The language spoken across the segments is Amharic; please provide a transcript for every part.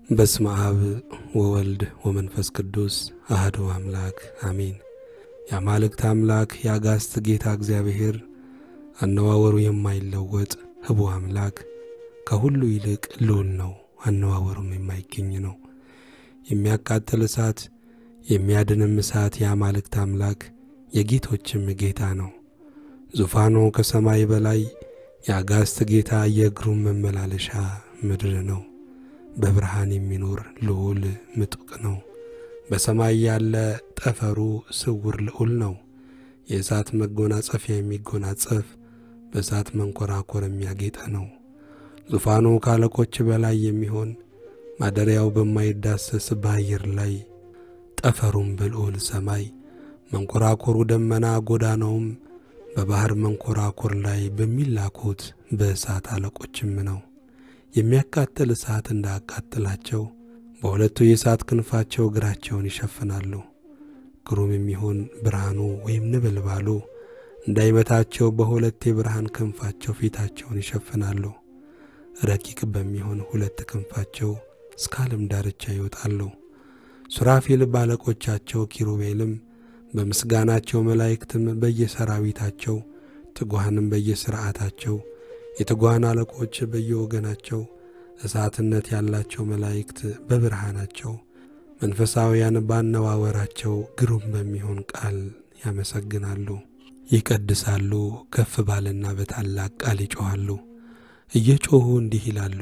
በስመ አብ ወወልድ ወመንፈስ ቅዱስ አህዶ አምላክ አሜን። የአማልክት አምላክ የአጋስት ጌታ እግዚአብሔር አነዋወሩ የማይለወጥ ህቡ አምላክ ከሁሉ ይልቅ ልዑል ነው። አነዋወሩም የማይገኝ ነው። የሚያቃጥል እሳት የሚያድንም እሳት የአማልክት አምላክ የጌቶችም ጌታ ነው። ዙፋኑ ከሰማይ በላይ የአጋስት ጌታ የእግሩም መመላለሻ ምድር ነው። በብርሃን የሚኖር ልዑል ምጡቅ ነው። በሰማይ ያለ ጠፈሩ ስውር ልዑል ነው። የእሳት መጎናጸፊያ የሚጎናጸፍ በእሳት መንኰራኰር የሚያጌጠ ነው። ዙፋኑ ከአለቆች በላይ የሚሆን ማደሪያው በማይዳሰስ በአየር ላይ ጠፈሩም በልዑል ሰማይ መንኰራኰሩ ደመና ጎዳናውም በባሕር መንኰራኰር ላይ በሚላኩት በእሳት አለቆችም ነው። የሚያቃጥል እሳት እንዳያቃጥላቸው በሁለቱ የእሳት ክንፋቸው እግራቸውን ይሸፍናሉ። ግሩም የሚሆን ብርሃኑ ወይም ነበልባሉ እንዳይመታቸው በሁለት የብርሃን ክንፋቸው ፊታቸውን ይሸፍናሉ። ረቂቅ በሚሆን ሁለት ክንፋቸው እስከ ዓለም ዳርቻ ይወጣሉ። ሱራፌል ባለቆቻቸው ኪሩቤልም በምስጋናቸው መላእክትም በየሰራዊታቸው ትጉሃንም በየሥርዓታቸው የትጉሃን አለቆች በየወገናቸው እሳትነት ያላቸው መላእክት በብርሃናቸው መንፈሳውያን ባነዋወራቸው ግሩም በሚሆን ቃል ያመሰግናሉ፣ ይቀድሳሉ። ከፍ ባለና በታላቅ ቃል ይጮኻሉ። እየጮኹ እንዲህ ይላሉ፣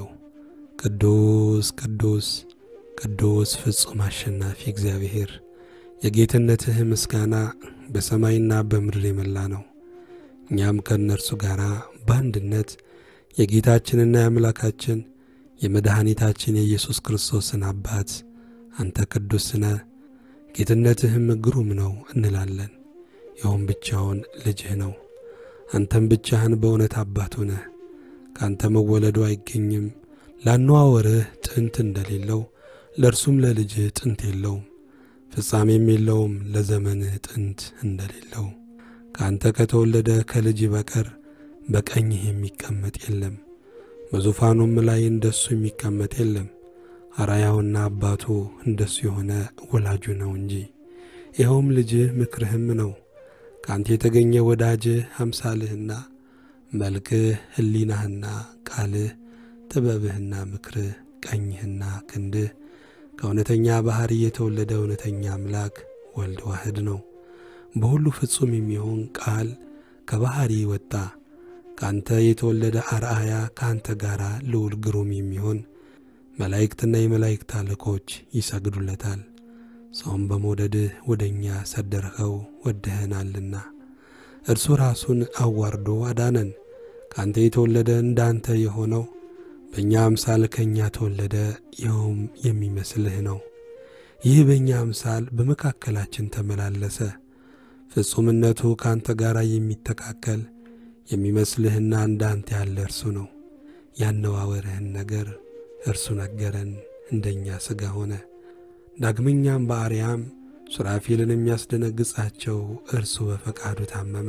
ቅዱስ ቅዱስ ቅዱስ ፍጹም አሸናፊ እግዚአብሔር የጌትነትህ ምስጋና በሰማይና በምድር የመላ ነው። እኛም ከእነርሱ ጋር በአንድነት የጌታችንና የአምላካችን የመድኃኒታችን የኢየሱስ ክርስቶስን አባት አንተ ቅዱስ ነህ፣ ጌትነትህም ግሩም ነው እንላለን። ይኸውም ብቻውን ልጅህ ነው። አንተም ብቻህን በእውነት አባቱ ነህ። ከአንተ መወለዱ አይገኝም። ላነዋወርህ ጥንት እንደሌለው ለእርሱም ለልጅህ ጥንት የለውም፣ ፍጻሜም የለውም ለዘመንህ ጥንት እንደሌለው ከአንተ ከተወለደ ከልጅ በቀር በቀኝህ የሚቀመጥ የለም፣ በዙፋኑም ላይ እንደሱ የሚቀመጥ የለም። አራያውና አባቱ እንደሱ የሆነ ወላጁ ነው እንጂ። ይኸውም ልጅህ ምክርህም ነው። ከአንተ የተገኘ ወዳጅህ አምሳልህና መልክህ ሕሊናህና ቃልህ ጥበብህና ምክርህ ቀኝህና ክንድህ ከእውነተኛ ባሕሪ የተወለደ እውነተኛ አምላክ ወልድ ዋህድ ነው። በሁሉ ፍጹም የሚሆን ቃል ከባሕሪ ወጣ። ከአንተ የተወለደ አርአያ ከአንተ ጋር ልዑል ግሩም የሚሆን መላእክትና የመላእክት አለቆች ይሰግዱለታል። ሰውም በመውደድህ ወደ እኛ ሰደርኸው ወደኸናልና እርሱ ራሱን አዋርዶ አዳነን። ከአንተ የተወለደ እንዳንተ የሆነው በእኛ አምሳል ከእኛ ተወለደ፣ ይኸውም የሚመስልህ ነው። ይህ በእኛ አምሳል በመካከላችን ተመላለሰ። ፍጹምነቱ ከአንተ ጋር የሚተካከል የሚመስልህና እንዳንተ ያለ እርሱ ነው። ያነዋወርህን ነገር እርሱ ነገረን፣ እንደኛ ሥጋ ሆነ። ዳግመኛም በአርያም ሱራፌልን የሚያስደነግጻቸው እርሱ በፈቃዱ ታመመ።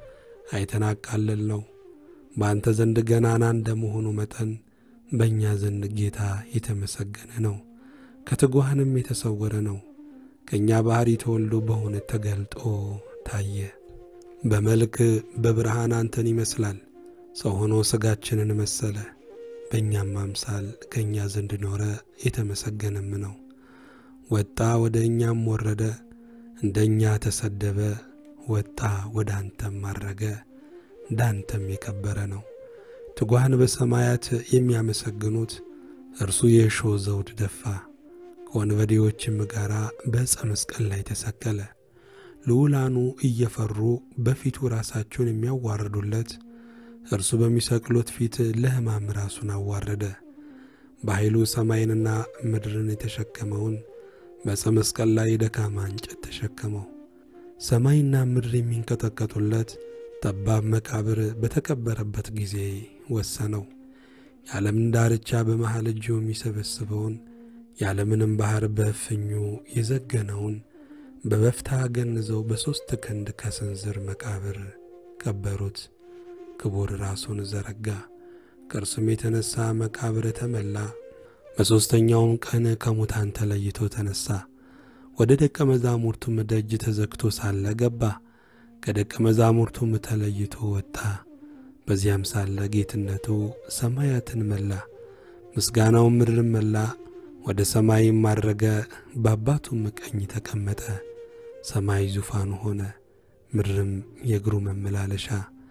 አይተናቃለል ነው። በአንተ ዘንድ ገናና እንደመሆኑ መጠን በእኛ ዘንድ ጌታ የተመሰገነ ነው። ከትጉሃንም የተሰወረ ነው። ከእኛ ባሕሪ ተወልዶ በእውነት ተገልጦ ታየ። በመልክ በብርሃን አንተን ይመስላል። ሰው ሆኖ ሥጋችንን መሰለ። በእኛም አምሳል ከእኛ ዘንድ ኖረ፣ የተመሰገነም ነው። ወጣ ወደ እኛም ወረደ፣ እንደ እኛ ተሰደበ፣ ወጣ ወደ አንተም አረገ፣ እንዳንተም የከበረ ነው። ትጉሃን በሰማያት የሚያመሰግኑት እርሱ የእሾህ ዘውድ ደፋ፣ ከወንበዴዎችም ጋር በዕፀ መስቀል ላይ ተሰቀለ። ልዑላኑ እየፈሩ በፊቱ ራሳቸውን የሚያዋርዱለት እርሱ በሚሰቅሉት ፊት ለሕማም ራሱን አዋረደ። በኃይሉ ሰማይንና ምድርን የተሸከመውን በዕፀ መስቀል ላይ ደካማ እንጨት ተሸከመው። ሰማይና ምድር የሚንቀጠቀጡለት ጠባብ መቃብር በተቀበረበት ጊዜ ወሰነው። የዓለምን ዳርቻ በመሃል እጁ የሚሰበስበውን የዓለምንም ባሕር በእፍኙ የዘገነውን በበፍታ ገንዘው በሦስት ክንድ ከስንዝር መቃብር ቀበሩት። ክቡር ራሱን ዘረጋ፣ ከእርሱም የተነሣ መቃብር ተመላ። በሦስተኛውም ቀን ከሙታን ተለይቶ ተነሣ። ወደ ደቀ መዛሙርቱም ደጅ ተዘግቶ ሳለ ገባ። ከደቀ መዛሙርቱም ተለይቶ ወጣ። በዚያም ሳለ ጌትነቱ ሰማያትን መላ፣ ምስጋናውም ምድርን መላ። ወደ ሰማይም አድረገ፣ በአባቱም ቀኝ ተቀመጠ። ሰማይ ዙፋኑ ሆነ፣ ምድርም የእግሩ መመላለሻ።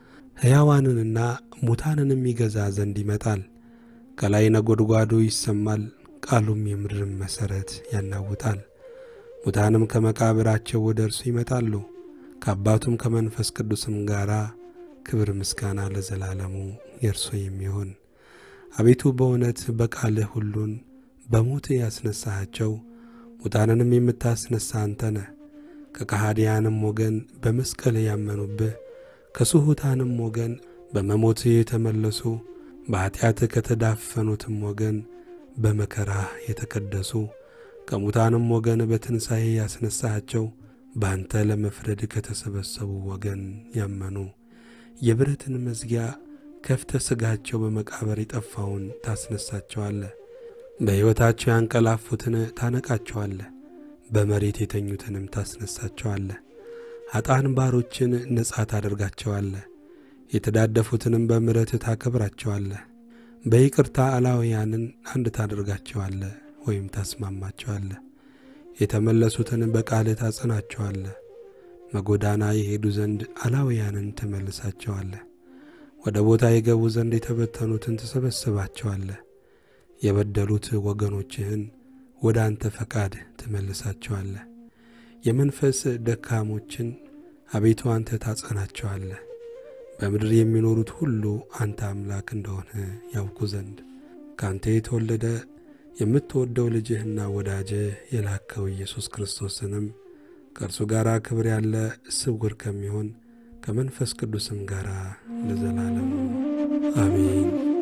ሕያዋንንና ሙታንንም ይገዛ ዘንድ ይመጣል። ከላይ ነጎድጓዱ ይሰማል፣ ቃሉም የምድርን መሠረት ያናውጣል። ሙታንም ከመቃብራቸው ወደ እርሱ ይመጣሉ፣ ከአባቱም ከመንፈስ ቅዱስም ጋር ክብር ምስጋና ለዘላለሙ የእርሱ የሚሆን አቤቱ በእውነት በቃልህ ሁሉን በሞት ያስነሳሃቸው ሙታንንም የምታስነሳ አንተ ነህ። ከከሃዲያንም ወገን በመስቀል ያመኑብህ ከስሑታንም ወገን በመሞት የተመለሱ በኀጢአት ከተዳፈኑትም ወገን በመከራህ የተቀደሱ ከሙታንም ወገን በትንሣኤ ያስነሳሃቸው በአንተ ለመፍረድ ከተሰበሰቡ ወገን ያመኑ የብረትን መዝጊያ ከፍተ ሥጋቸው በመቃብር የጠፋውን ታስነሳቸዋለህ። በሕይወታቸው ያንቀላፉትን ታነቃቸዋለህ፣ በመሬት የተኙትንም ታስነሳቸዋለህ። ኀጣን ባሮችን ነጻ ታደርጋቸዋለህ፣ የተዳደፉትንም በምሕረት ታከብራቸዋለህ። በይቅርታ አላውያንን አንድ ታደርጋቸዋለህ ወይም ታስማማቸዋለህ። የተመለሱትን በቃልህ ታጸናቸዋለህ። መጎዳና የሄዱ ዘንድ አላውያንን ትመልሳቸዋለህ። ወደ ቦታ የገቡ ዘንድ የተበተኑትን ትሰበስባቸዋለህ። የበደሉት ወገኖችህን ወደ አንተ ፈቃድ ትመልሳቸዋለህ። የመንፈስ ደካሞችን አቤቱ አንተ ታጸናቸዋለህ። በምድር የሚኖሩት ሁሉ አንተ አምላክ እንደሆነ ያውቁ ዘንድ ከአንተ የተወለደ የምትወደው ልጅህና ወዳጅህ የላከው ኢየሱስ ክርስቶስንም ከእርሱ ጋር ክብር ያለ ስውር ከሚሆን ከመንፈስ ቅዱስም ጋር ለዘላለሙ አሜን።